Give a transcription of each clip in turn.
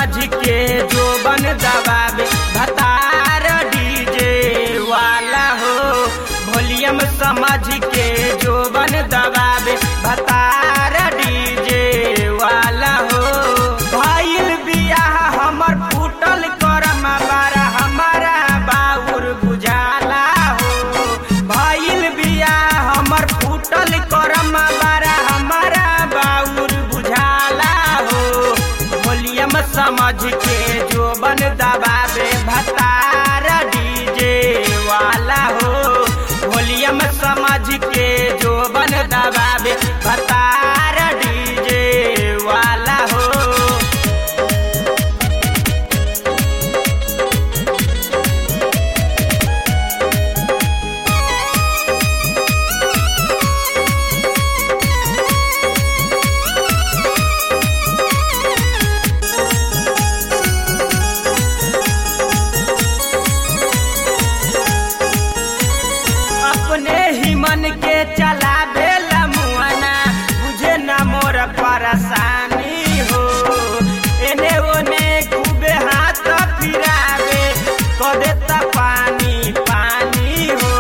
समझ के जो बन दबावे भतार डीजे वाला हो वॉल्यूम समझ के जो बन दबावे भतार डीजे वाला हो भइल बियाह हमर फूटल करम बारा हमारा बाउर बुझाला हो भइल बियाह हमर फूटल करम बारा हमारा बाउर बुझाला हो वॉल्यूम समझ के जो बन दबावे भतार डीजे वाला हो वॉल्यूम समझ के जो बन दबावे भतार डीजे वाला हो अपने ही मन के चलावे मुआना बुझे न मोर परेशानी हो एने ओने खूबे हाथ फिरावे कदे त पानी पानी हो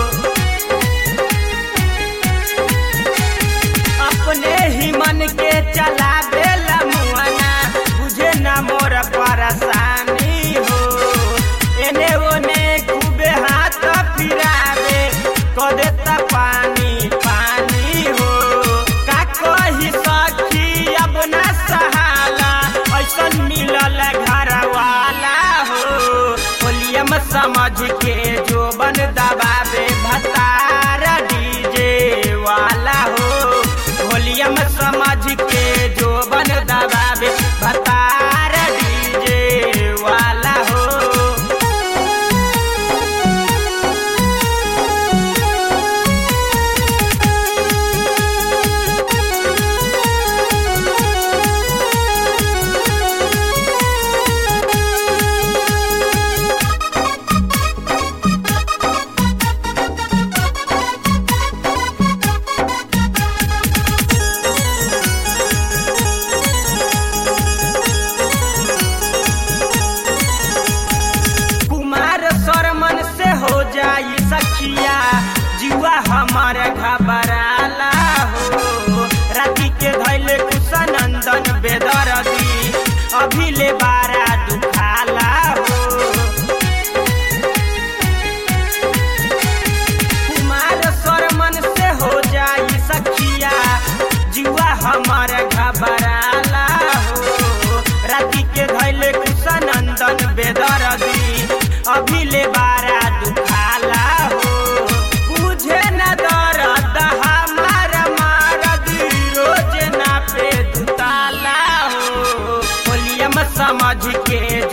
अपने ही मन के चलावे मुआना बुझे न मोर परेशानी हो एने ओने खूबे हाथ फिरावे कदे त पानी पानी हो का कही सखी अब न सहाला ऐसन मिलल घर वाला हो वॉल्यूम समझ के जो बन दबावे भतार डीजे वाला हो वॉल्यूम समझ के जो बन दबावे भतार डीजे वाला हो कुमार सरमन से हो जाई सखिया जुआ हमार घबराला हो राती के धैले कुशनंदन बेदरदी अभी ले बारा दुखाला हो कुमार सरमन से हो जाई सखिया जुआ हमार घबराला हो राती के धैले कुशनंदन बेदरदी अभी ले बारा दुखाला हो बुझे न दर्द हमार मारद रोज ना पे दुताला हो वॉल्यूम समझ के